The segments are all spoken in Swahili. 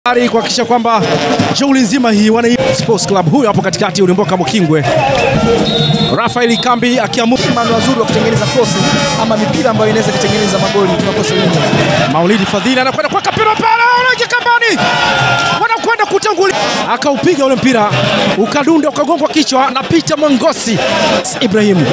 ari kuhakikisha kwamba shughuli nzima hii wana Sports Club huyo hapo katikati ulimboka Mkingwe Rafael Kambi akiamua Mano wazuri wa kutengeneza kosi ama mipira ambayo inaweza kutengeneza magoli tunakosa wingi. Maulidi Fadhili anakwenda kuweka mpira pale, anaingia kambani, wanakwenda kutangulia, akaupiga ule mpira ukadunda ukagongwa kichwa na Peter Mwangosi Ibrahim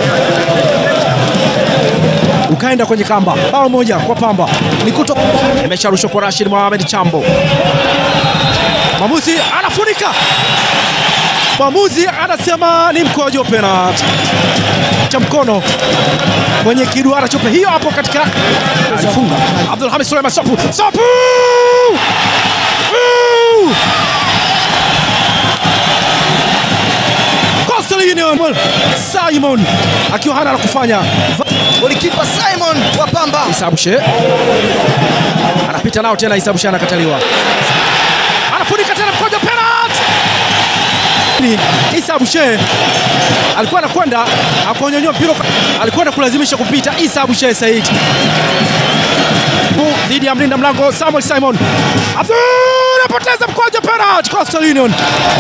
ukaenda kwenye kamba. Bao moja kwa Pamba ni kuto, imesharushwa kwa Rashid Mohamed Chambo. Mwamuzi anafunika, mwamuzi anasema ni mkojo penalti cha mkono kwenye kiduara chope hiyo hapo katika alifunga Abdul Hamid Suleiman Sopu Sopu Woo! Coastal Union Simon akiwa hana la kufanya Golikipa Simon wa Pamba Isa Bushe anapita nao tena, Isa Bushe anakataliwa, anafunika tena mkojo penalti. Ni Isa Bushe alikuwa anakwenda akonyonyoa mpira, alikwenda kulazimisha kupita. Isa Bushe Said Bu- dhidi ya mlinda mlango Samuel Simon Abdul anapoteza mkojo penalti. Coastal Union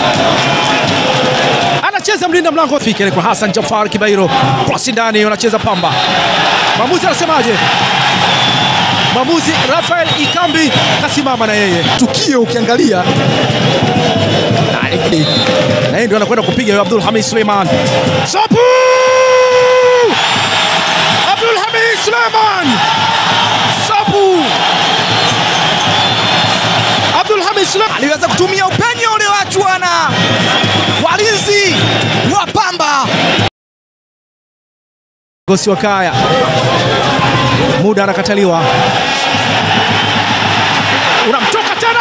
anacheza mlinda mlango fikiri kwa Hassan Jafar Kibairo, cross ndani, wanacheza Pamba. Mwamuzi anasemaje? Mwamuzi Rafael Ikambi kasimama na yeye tukio ukiangalia na yeye ndio anakwenda kupiga huyo Abdul Hamid Suleiman. Sopu! Abdul Hamid Suleiman. Sopu! Abdul Hamid Suleiman aliweza kutumia upenyo ulioachwa na walinzi wa Pamba. Gosi wa Kaya, muda anakataliwa, unamtoka tena,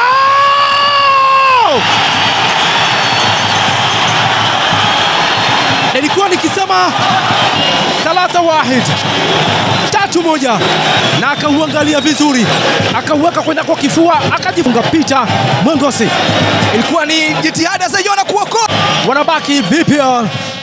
nilikuwa nikisema talata wahid tatu moja, na akauangalia vizuri, akauweka kwenda kwa kifua, akajifunga Peter Mwengosi. Ilikuwa ni jitihada za Yona kuokoa Wanabaki VPL